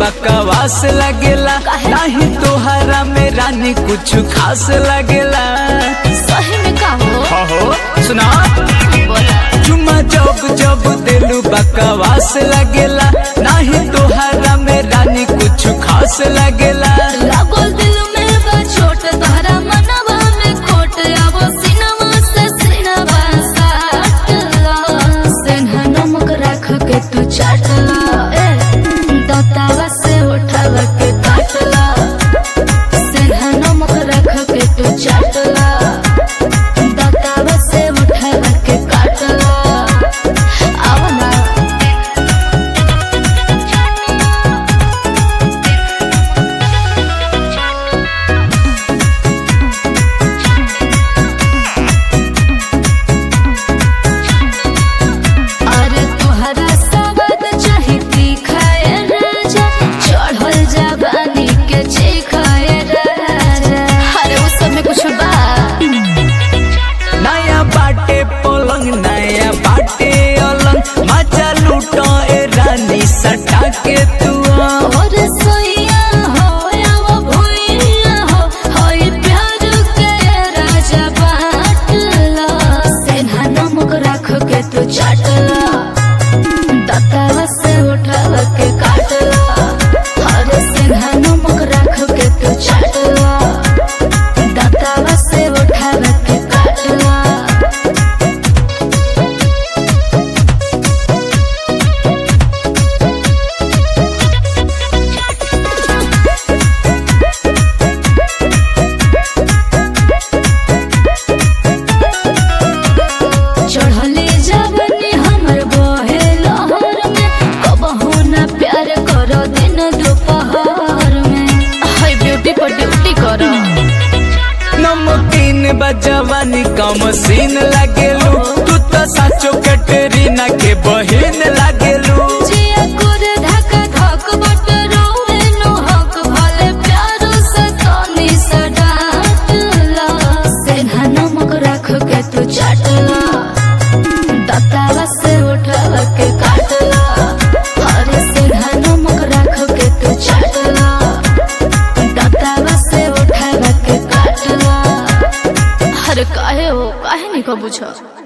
बकवास लगेला नहीं तोहरा में रानी कुछ खास लगेला सही में का हो हो सुना बोला चुमा जब जब दिलू बकवास लगेला नहीं तोहरा में रानी कुछ खास लगेला लागल दिल में बा छोट तोहरा मनवा में खोट आवो सिनवा से सिनवा साटला सेन्हा नमक राख के तू चाटला ए दतावा से उठावा के काटला सेन्हा नमक राख के तू चाटला दतावा से उठावा के काटला आवा ना अरे तुहरा सवाद चाही तीखाए राजा चढ़ल जवानी के चीखाए राजा अरे उस सब में कुछ बा नया बाटे पलंग नया बाटे अलंग मजा लूटो ए रानी सटा के तू आ। और सोइया हो या वो भुइया हो होई प्यार के राजा बाटला सेन्हा नमक राख के तू चाटला दतावा से उठावा के काटला अरे सेन्हा नमक राख के तू चाटला दतावा से उठावा के काटला चढ़ले जवनी हमर बहे लहर में कबहू ना प्यार करो दिन दोपहर में हाय ब्यूटी पर ड्यूटी करो नमकीन बजवानी कम सीन लागेलू तू तो साचो कटरीना के बहिन लागेलू जिया कुर धक धक बट रोवे नो हक भले प्यारो से तनी सडाटला सेन्हा नमक राख के तू चाटला दतावा से उठावा के काटला अरे सेन्हा नमक राख के तू चाटला दतावा से उठावा के काटला अरे काहे हो काहे नहीं को पूछो